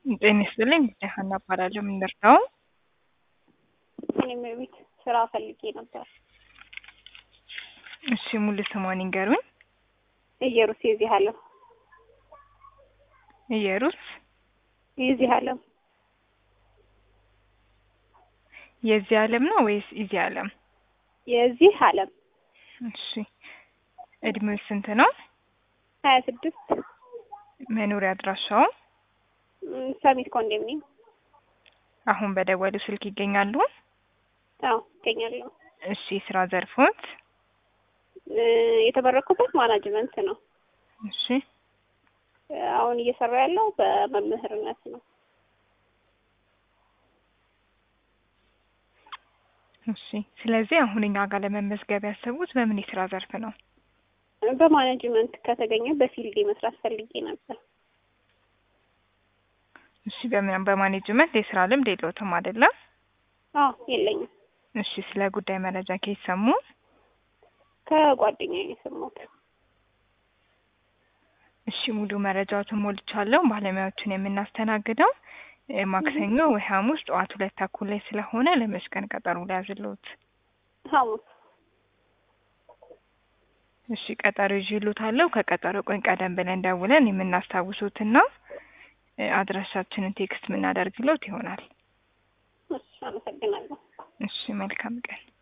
ጤና ይስጥልኝ ሀና እባላለሁ። ምን ልርዳው? እኔም ቤት ስራ ፈልጌ ነበር። እሺ ሙሉ ስሟን ይንገሩኝ። እየሩስ የዚህ አለም እየሩስ የዚህ አለም የዚህ ዓለም ነው ወይስ እዚህ ዓለም? የዚህ አለም እሺ እድሜው ስንት ነው? ሀያ ስድስት መኖሪያ አድራሻው ሰሚት ኮንዶሚኒየም አሁን በደወሉ ስልክ ይገኛሉ? አዎ ይገኛለሁ። እሺ ስራ ዘርፎት? የተመረኩበት ማናጅመንት ነው። እሺ አሁን እየሰራ ያለው በመምህርነት ነው። እሺ ስለዚህ አሁን እኛ ጋር ለመመዝገብ ያሰቡት በምን የስራ ዘርፍ ነው? በማኔጅመንት ከተገኘ በፊልድ መስራት ፈልጌ ነበር። እሺ በምን በማኔጅመንት የስራ ልምድ የለዎትም አይደለም? አዎ የለኝም። እሺ ስለ ጉዳይ መረጃ ከየት ሰሙ? ከጓደኛዬ ነው የሰማሁት። እሺ ሙሉ መረጃዎትን ሞልቻለሁ። ባለሙያዎችን የምናስተናግደው እ ማክሰኞ ወይ ሐሙስ ጠዋት ሁለት ተኩል ላይ ስለሆነ ለመስቀል ቀጠሮ ሊያዝልዎት። ሐሙስ እሺ ቀጠሮ ይዤልዎታለሁ። ከቀጠሮ ቀን ቀደም ብለን ደውለን የምናስታውሱትና እ አድራሻችንን ቴክስት የምናደርግልዎት ይሆናል። እሺ አመሰግናለሁ። እሺ መልካም ቀን።